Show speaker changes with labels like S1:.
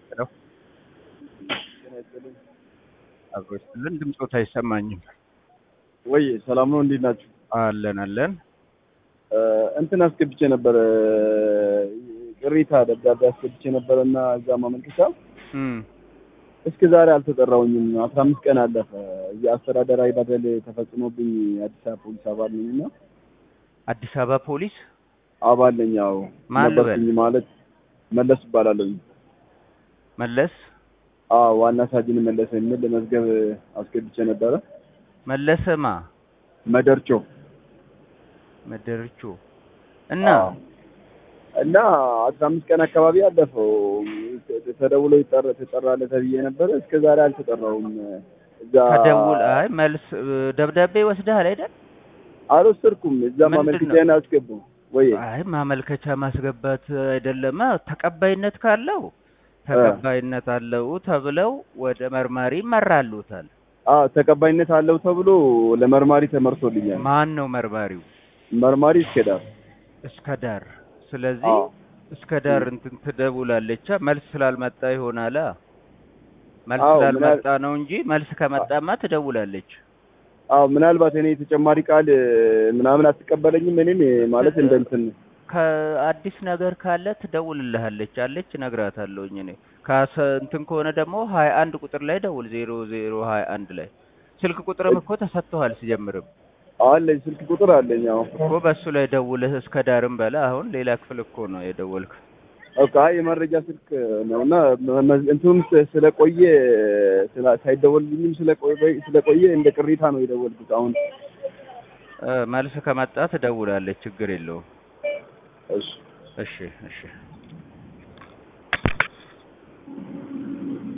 S1: ሄሎ አብሮ ይስጥልን። ድምፆት አይሰማኝም።
S2: ወይ ሰላም ነው? እንዴት ናችሁ?
S1: አለን አለን።
S2: እንትን አስገብቼ ነበረ ቅሬታ ደብዳቤ አስገብቼ ነበረ እና እዛ ማመልከቻ
S1: እም፣
S2: እስከ ዛሬ አልተጠራሁኝም። አስራ አምስት ቀን አለፈ። የአስተዳደራዊ በደል ተፈጽሞብኝ አዲስ አበባ ፖሊስ አባል ነኝ እና
S1: አዲስ አበባ ፖሊስ
S2: አባል ነኝ። ያው
S1: ማን ልበል?
S2: ነበርኩኝ ማለት መለስ እባላለሁ።
S1: መለስ
S2: አዎ ዋና ሳጅን መለሰ የሚል መዝገብ አስገብቼ ነበረ።
S1: መለሰማ
S2: መደርቾ
S1: መደርቾ እና
S2: አዎ። እና አስራ አምስት ቀን አካባቢ አለፈው። ተደውሎ ይጠራ ትጠራለህ ተብዬ ነበረ። እስከ ዛሬ አልተጠራሁም። እዛ
S1: ከደውል አይ መልስ ደብዳቤ ወስደሃል አይደል?
S2: አልወሰድኩም። እዛ
S1: ምንድን ነው?
S2: ማመልከቻዬን አስገቡ ወይ
S1: አይ ማመልከቻ ማስገባት አይደለማ። ተቀባይነት ካለው ተቀባይነት አለው ተብለው ወደ መርማሪ ይመራሉታል።
S2: አዎ ተቀባይነት አለው ተብሎ ለመርማሪ ተመርቶልኛል።
S1: ማን ነው መርማሪው?
S2: መርማሪ እስከዳር
S1: እስከ ዳር። ስለዚህ
S2: አዎ
S1: እስከ ዳር እንትን ትደውላለች። መልስ ስላልመጣ ይሆናላ። መልስ
S2: አዎ፣
S1: ስላልመጣ ነው እንጂ መልስ ከመጣማ ትደውላለች።
S2: አዎ ምናልባት እኔ ተጨማሪ ቃል ምናምን አትቀበለኝም። እኔም ማለት እንደ እንትን
S1: ከአዲስ ነገር ካለ ትደውልልሃለች አለች፣ እነግራታለሁኝ እኔ ካሰ እንትን ከሆነ ደግሞ ሀያ አንድ ቁጥር ላይ ደውል። ዜሮ ዜሮ ሀያ አንድ ላይ ስልክ ቁጥርም እኮ ተሰጥቶሃል ሲጀምርም
S2: አለኝ ስልክ ቁጥር አለኝ። አዎ
S1: እኮ በሱ ላይ ደውልህ እስከ ዳርም በላ። አሁን ሌላ ክፍል እኮ ነው የደወልክ።
S2: ኦኬ አይ የመረጃ ስልክ ነው እና መ- እንትኑም ስ- ስለቆየ ስላ- ሳይደወልልኝም ስለቆየ ስለቆየ እንደ ቅሬታ ነው የደወልኩት። አሁን
S1: እ፣ መልስ ከመጣ ትደውላለች፣ ችግር የለውም።
S2: እሺ
S1: እሺ እሺ